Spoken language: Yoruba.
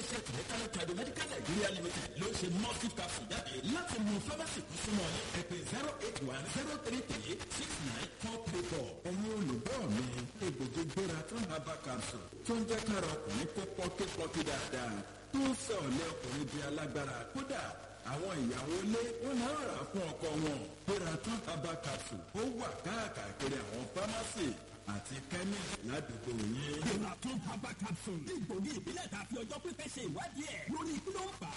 iléeṣẹ́ tìmẹ́tàlẹ́ tradu medical nigeria limited ló ń ṣe mustif capsule jáde láti mú pharmacy kú súnmọ́ ní ẹ̀pẹ̀ zero eight one zero three three six nine four three four. ẹ̀yin olùgbọ́ mi egbògi gbéra tán herbal capsule tó ń jẹ́ kára ọkùnrin kó pọ́nkípọ́nkí dáadáa tó ń sọ ọ̀lẹ́ ọkùnrin di alágbára kódà àwọn ìyàwó ilé wọn máa ń rà fún ọkọ wọn gbéra tán herbal capsule ó wà káàkiri àwọn pharmacy àti chemist ládùúgbò yín. Ìlà tó bàbá capsule. Ìgbògi ìbílẹ̀ tàbí ọjọ́ pípẹ́ ṣe ìwádìí ẹ̀ lórí kí ló ń fà á.